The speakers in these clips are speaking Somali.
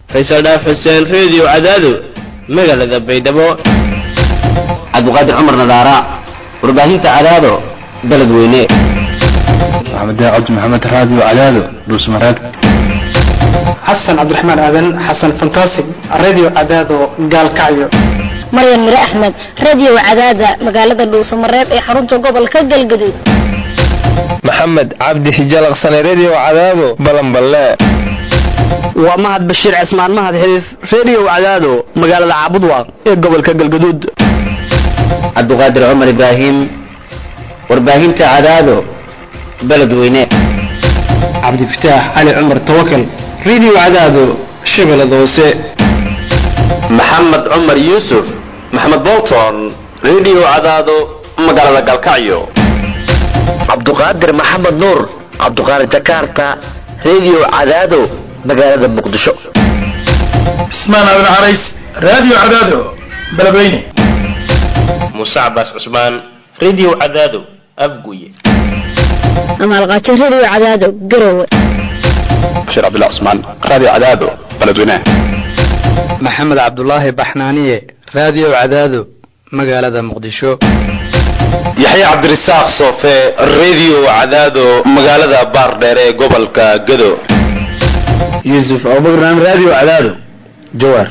faysal dhaaf xuseen reediyo cadaado magaalada baydhabo cabdiqaadir cumar nadaara warbaahinta cadaado beled weyne maxamed cabdi maxamed raadiyo cadaado dhuusmareeb xasan cabdiraxmaan aadan xasan fantastic radio cadaado gaalkacyo maryan mire axmed radio cadaada magaalada dhuusamareeb ee xarunta gobolka galgaduud maxamed cabdi hijalaqsane redio cadaado balanballe waa mahad bashiir cismaan mahad xiriif redio cadaado magaalada caabudwaaq ee gobolka galgaduud cabdiqaadir cumar ibraahim warbaahinta cadaado beled weyne cabdifataax cali cumar tawakal radio cadaado shabeellada hoose maxamed cumar yuusuf maxamed bolton redio cadaado magaalada galkacyo cabduqaadir maxamed nuur cabduqaadir jakarta redio cadaado magaalada muqdisho cismaan aadan carays radio cadaado beledweyne muuse cabaas cusmaan redio cadaado afguye amaalqaajo radio cadaado garowe bashiir cabdullah cusmaan radio cadaado beledweyne maxamed cabdulaahi baxnaaniye radio cadaado magaalada muqdisho yaxya cabdirasaaq soofe redio cadaado magaalada baardheer ee gobolka gado yuusuf abubakran radio cadaado jawaar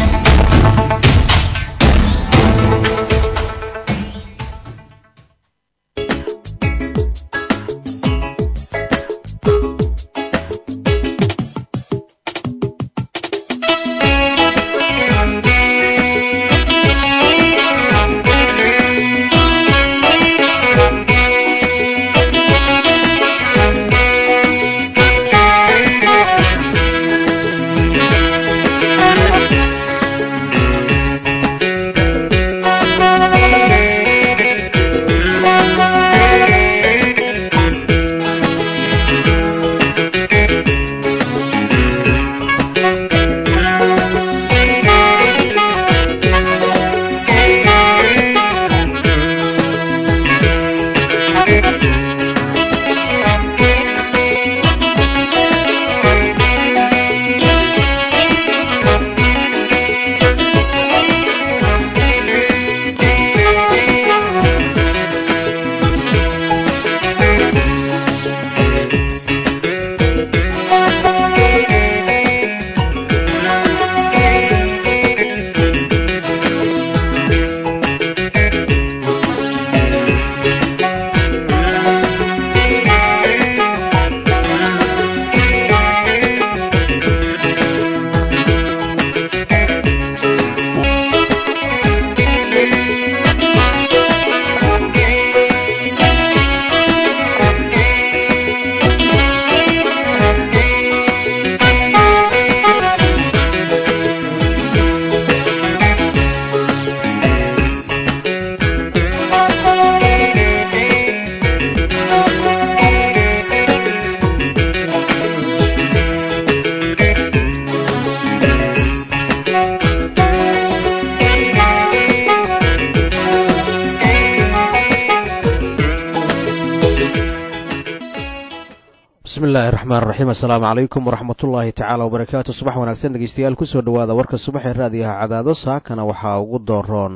bismillahi raxmaan raxiim assalaamu calaykum waraxmatullaahi tacaala wabarakaatu subax wanaagsan dhegeystayaal kusoo dhowaada warka subaxee raadiyaha cadaado saakana waxaa ugu dooroon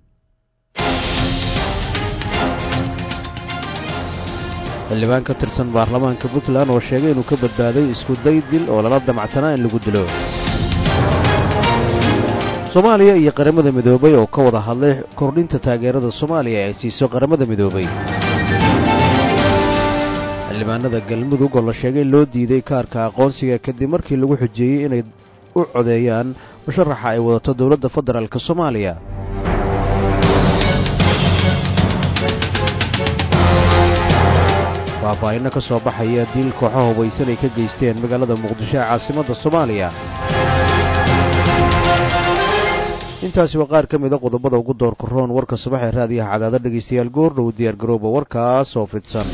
xildhibaan ka tirsan baarlamaanka puntland oo sheegay inuu ka badbaaday isku day dil oo lala damacsanaa in lagu dilo soomaaliya iyo qaramada midoobay oo ka wada hadlay kordhinta taageerada soomaaliya ay siiso qaramada midoobay xildhibaanada galmudug oo la sheegay loo diiday kaarka aqoonsiga kadib markii lagu xujeeyey inay u codeeyaan musharaxa ay wadato dowladda federaalk soomaaliya faahfaahinno ka soo baxaya diil kooxo hubaysan ay ka geysteen magaalada muqdisho ee caasimadda soomaaliya intaasi waa qaar ka mida qodobada ugu doorka roon warka subaxee raadiyaha cadaado dhegaystayaal goordhow diyaargarooba warkaas oo fidsan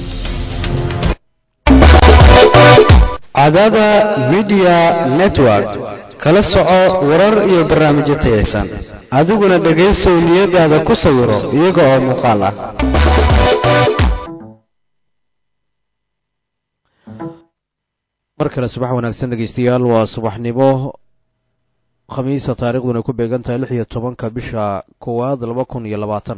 cadaada midiya network kala soco warar iyo barnaamijyo tayaysan adiguna dhegaysow niyadaada ku sawiro iyaga oo muuqaal ah mar kale subax wanaagsan dhegaystayaal waa subaxnimo khamiisa taarikhduna ku beegan tahay lix iyo tobanka bisha koowaad laba kun iyo labaatan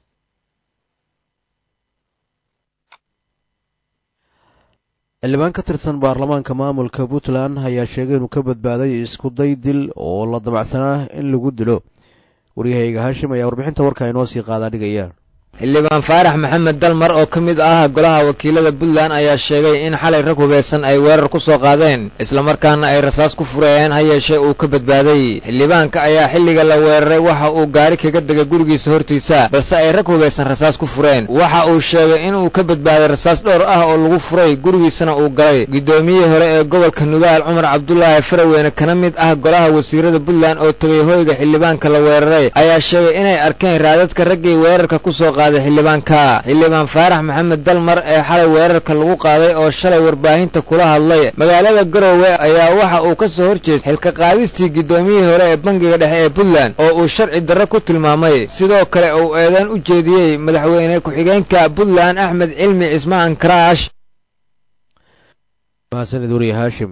xildhibaan ka tirsan baarlamaanka maamulka puntland ayaa sheegay inuu ka badbaaday isku day dil oo la damacsanaa in lagu dilo waryahayga haashim ayaa warbixinta warkaa inoo sii qaadaa dhigaya xildhibaan faarax maxamed dalmar oo ka mid ah golaha wakiilada puntland ayaa sheegay in xalay rag hubeysan ay weerar ku soo qaadeen islamarkaana ay rasaas ku fureen ha yeeshee uu ka badbaaday xildhibaanka ayaa xilliga la weeraray waxa uu gaari kaga degay gurigiisa hortiisa balse ay rag hubeysan rasaas ku fureen waxa uu sheegay inuu ka badbaaday rasaas dhowr ah oo lagu furay gurigiisana uu galay guddoomiyihii hore ee gobolka nugaal cumar cabdulaahi faraweyne kana mid ah golaha wasiirada puntland oo tegay hoyga xildhibaanka la weeraray ayaa sheegay inay arkeen raadadka raggii weerarka kusoo qaaday xildhibaanka xildhibaan faarax maxamed dalmar ee xalay weerarka lagu qaaday oo shalay warbaahinta kula hadlay magaalada garowe ayaa waxa uu ka soo horjeestay xilka qaadistii guddoomiyihii hore ee bangiga dhexe ee puntland oo uu sharci darro ku tilmaamay sidoo kale uu eedeyn u jeediyey madaxweyne ku-xigeenka puntland axmed cilmi cismaan karaash mahadsanid wariye haashim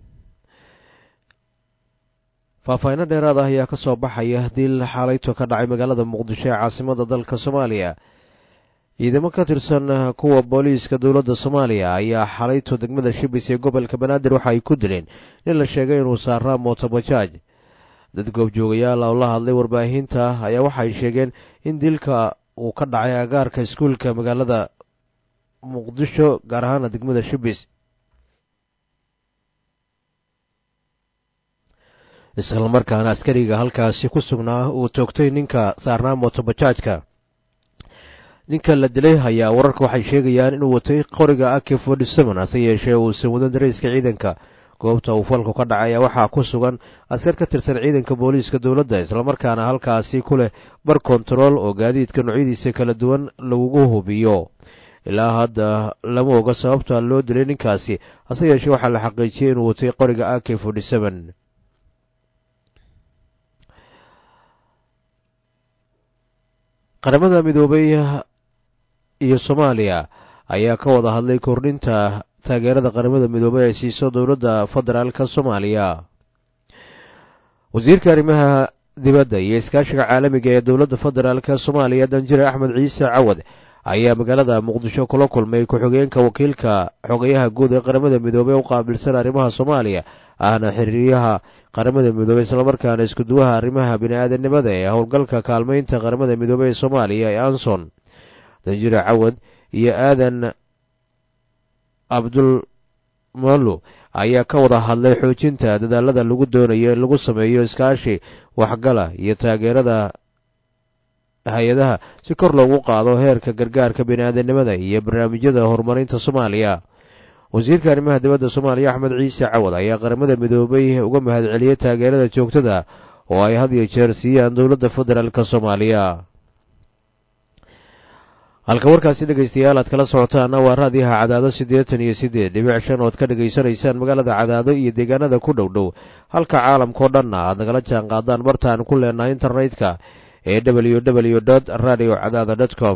faahfaahinno dheeraad ah ayaa ka soo baxaya dil xaalayto ka dhacay magaalada muqdisho ee caasimada dalka soomaaliya ciidamo ka tirsan kuwa booliiska dowladda soomaaliya ayaa xalayto degmada shibis ee gobolka banaadir waxa ay ku dileen nin la sheegay inuu saaraa mootobajaaj dad goobjoogayaal oo la hadlay warbaahinta ayaa waxay sheegeen in dilka uu ka dhacay agaarka iskuulka magaalada muqdisho gaar ahaana degmada shibis islamarkaana askariga halkaasi ku sugnaa uu toogtay ninka saarnaa mootobajaajka ninka la dilay ayaa wararka waxay sheegayaan inuu watay qoriga aki forty seven hase yeeshee uusan wadan dareyska ciidanka goobta uu falku ka dhacay ayaa waxaa ku sugan askar ka tirsan ciidanka booliiska dowladda islamarkaana halkaasi ku leh bar kontarool oo gaadiidka noocyadiisa kala duwan lagugu hubiyo ilaa hadda lama oga sababta loo dilay ninkaasi hase yeeshee waxaa la xaqiijiyey inuu watay qoriga ak forty seven qaramada midoobay iyo soomaaliya ayaa ka wada hadlay kordhinta taageerada qaramada midoobay ay siiso dowladda federaalka soomaaliya wasiirka arrimaha dibadda iyo iskaashiga caalamiga ee dowladda federaalka soomaaliya danjire axmed ciise cawad ayaa magaalada muqdisho kula kulmay ku-xigeenka wakiilka xogayaha guud ee qaramada midoobey u qaabilsan arrimaha soomaaliya ahna xiriiryaha qaramada midoobey islamarkaana iskuduwaha arrimaha bini-aadanimada ee howlgalka kaalmeynta qaramada midoobey ee soomaaliya ee anson danjire cawad iyo aadan abdul malo ayaa ka wada hadlay xoojinta dadaalada lagu doonayo in lagu sameeyo iskaashi waxgala iyo taageerada hay-adaha si kor loogu qaado heerka gargaarka bini-aadanimada iyo barnaamijyada horumarinta soomaaliya wasiirka arrimaha dibadda soomaaliya axmed ciise cawad ayaa qaramada midoobay uga mahadceliyey taageerada joogtada oo ay had iyo jeer siiyaan dowladda federaalk soomaaliya halka warkaasi dhegaystayaal aad kala socotaana waa raadiyaha cadaado siddeetan iyo siddeed dhibic shan ood ka dhegaysanaysaan magaalada cadaado iyo deegaanada ku dhow dhow halka caalamkao dhanna aad nagala jaan qaadaan bartaan ku leenahay internetka ee w w dot radio cadaada dot com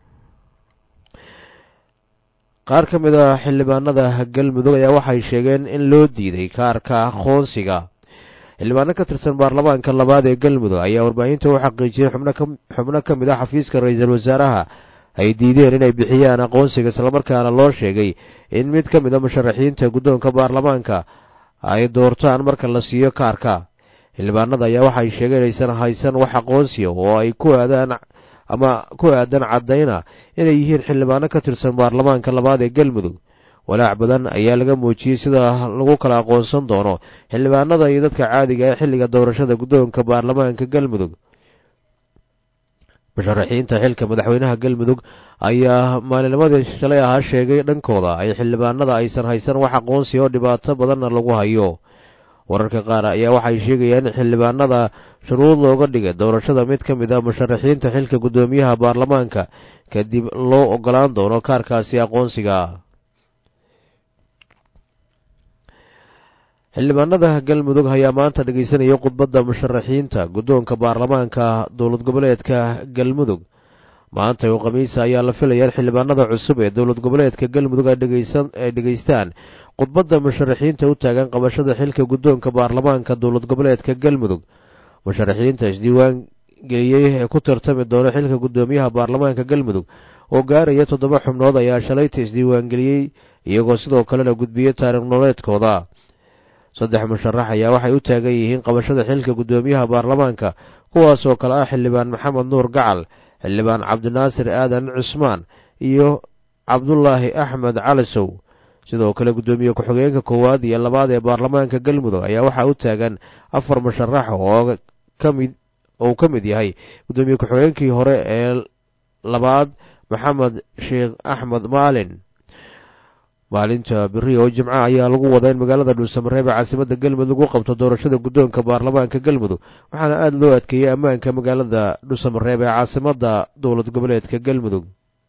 qaar ka mid a xildhibaanada galmudug ayaa waxay sheegeen in loo diiday kaarka aqoonsiga xildhibaano ka tirsan baarlamaanka labaad ee galmudug ayaa warbaahinta u xaqiijiyey xubno ka mid ah xafiiska ra-iisul wasaaraha ay diideen inay bixiyaan aqoonsiga islamarkaana loo sheegay in mid ka mid a musharaxiinta guddoonka baarlamaanka ay doortaan marka la siiyo kaarka xildhibaanada ayaa waxay sheegeen inaysan haysan wax aqoonsiya oo ay ku aadaan ama ku aadan caddayna inay yihiin xildhibaano ka tirsan baarlamaanka labaad ee galmudug walaac badan ayaa laga muujiyey sida lagu kala aqoonsan doono xildhibaanada iyo dadka caadiga ee xilliga doorashada guddoonka baarlamaanka galmudug musharaxiinta xilka madaxweynaha galmudug ayaa maalinimadii shalay ahaa sheegay dhankooda ay xildhibaanada aysan haysan wax aqoonsiya oo dhibaato badanna lagu hayo wararka qaar ayaa waxay sheegayaan in xildhibaanada shuruud looga dhigay doorashada mid ka mid a musharaxiinta xilka guddoomiyaha baarlamaanka kadib loo ogolaan doono kaarkaasi aqoonsiga xildhibaanada galmudug ayaa maanta dhegaysanaya khudbadda musharaxiinta guddoonka baarlamaanka dowlad goboleedka galmudug maanta oo khamiisa ayaa la filaya in xildhibaanada cusub ee dowlad goboleedka galmudug ay dhegaystaan khudbadda musharaxiinta u taagan qabashada xilka guddoonka baarlamaanka dowlad goboleedka galmudug musharaxiinta isdiiwaan geliyey ee ku tartami doona xilka guddoomiyaha baarlamaanka galmudug oo gaaraya toddoba xubnood ayaa shalayta isdiiwaangeliyey iyagoo sidoo kalena gudbiyey taariikh nololeedkooda saddex musharax ayaa waxay u taagan yihiin qabashada xilka guddoomiyaha baarlamaanka kuwaasoo kale ah xildhibaan maxamed nuur gacal xildhibaan cabdinaasir aadan cusmaan iyo cabdulaahi axmed calisow sidoo kale guddoomiye ku-xigeenka koowaad iyo labaad ee baarlamaanka galmudug ayaa waxaa u taagan afar musharax oo kamid oo uu ka mid yahay guddoomiye ku-xigeenkii hore ee labaad maxamed sheekh axmed maalin maalinta beri oo jimco ayaa lagu wadaa in magaalada dhuusamareeb ee caasimada galmudug u qabto doorashada guddoonka baarlamaanka galmudug waxaana aada loo adkeeyey ammaanka magaalada dhuusamareeb ee caasimada dowlad goboleedka galmudug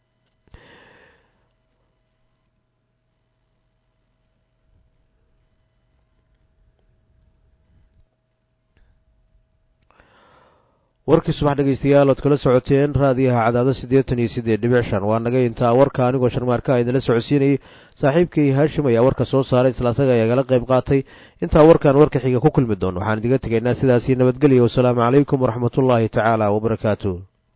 warkii subax dhegaystayaal ood kala socoteen raadiyaha cadaado siddeetan iyo siddeed dhibic shan waa naga intaa warka anigoo sharmaarka a idinla socodsiinayay saaxiibkay haashim ayaa warka soo saaray isla asaga ayaa gala qayb qaatay intaa warkan warka xiga ku kulmi doono waxaan idiga tegaynaa sidaasii nabadgelya wasalaamu calaykum waraxmatullaahi tacaala wabarakaatu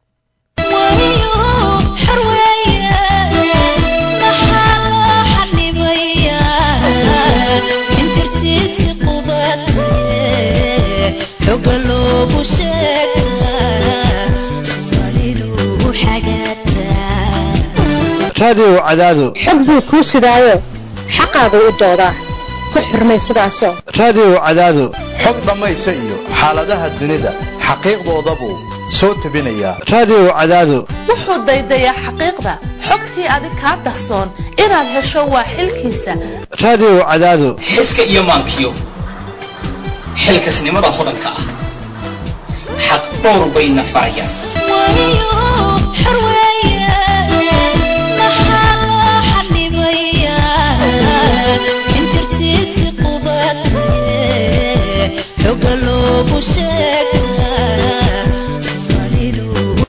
raadiyow cadaado xog buu kuu sidaayo xaqaagu u doodaa ku xurmay sidaasoo raadiyow cadaado xog dhammaysa iyo xaaladaha dunida xaqiiqdoodabuu soo tebinayaa raadiyow cadaado wuxuu daydayaa xaqiiqda xogtii adig kaa dahsoon inaad hesho waa xilkiisa raadiyow cadaado xiska iyo maankiyo xilkasnimada hodanka ah xaq dhowr bayna farayaan